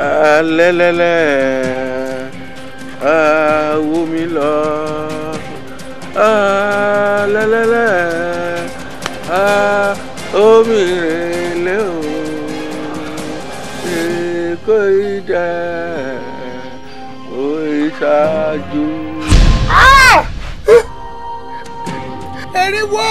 alẹ́lẹ́lẹ́ awo mi lọ alẹ́lẹ́lẹ́ omi rèlé o kò í jẹ́ kò í ṣáájú. eriwo.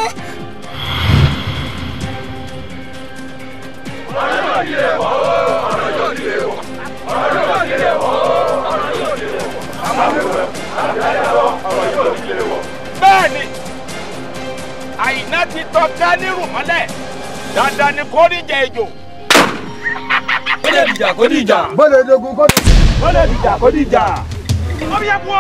ọ̀rọ̀ yóò di èèwọ̀ ọ̀rọ̀ yóò di èèwọ̀ ọ̀rọ̀ yóò di èèwọ̀ ọ̀rọ̀ yóò di èèwọ̀ àmàlẹ́wẹ̀ àmàlẹ́wọ̀ ọ̀rọ̀ yóò di èèwọ̀. bẹ́ẹ̀ni àyìnà ti tọ́ gánírù mọ́lẹ̀ dandan ni kò ní jẹ ejò. ó lè dìjà kó dìjà. bọ́lẹ̀ dogun kọ́ ni. ó lè dìjà kó dìjà. ọmọ yẹn bọ́.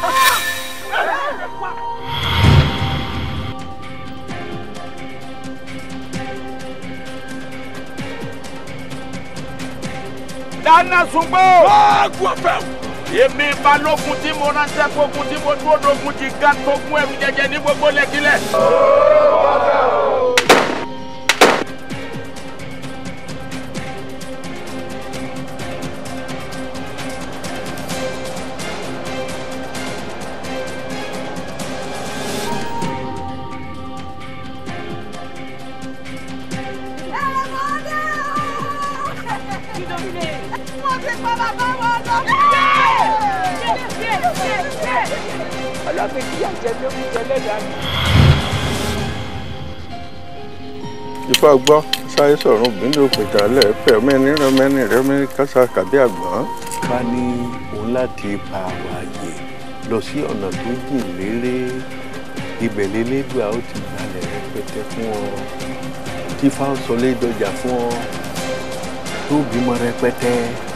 dáná sungbó. wáàgùn ọ̀fẹ́. èmi balógun tí mo ránṣẹ́ fógun tí mo dúró dogun ti ga tó gún ẹrù jẹjẹ ní gbogbo lẹ́kílẹ̀. ọlọ́pẹ́ kí àjẹ mi ó fi jẹ lẹ́dàá mi. ifá gbọ́ sáyé sọ̀rọ̀ gbìndé òpèjà lẹ́ẹ̀fẹ́ mẹ́ni rẹ mẹ́ni rẹ mẹ́ni kásá kàbí àgbọ̀n. bá ní òun láti pa àwọn àyè lọ sí ọ̀nà tó jìn léré ibẹ̀ lélẹ́dùá ó ti gbalẹ̀ rẹpẹtẹ fún ọ tí fáwọn sọlé dọjà fún ọ tó bímọ rẹpẹtẹ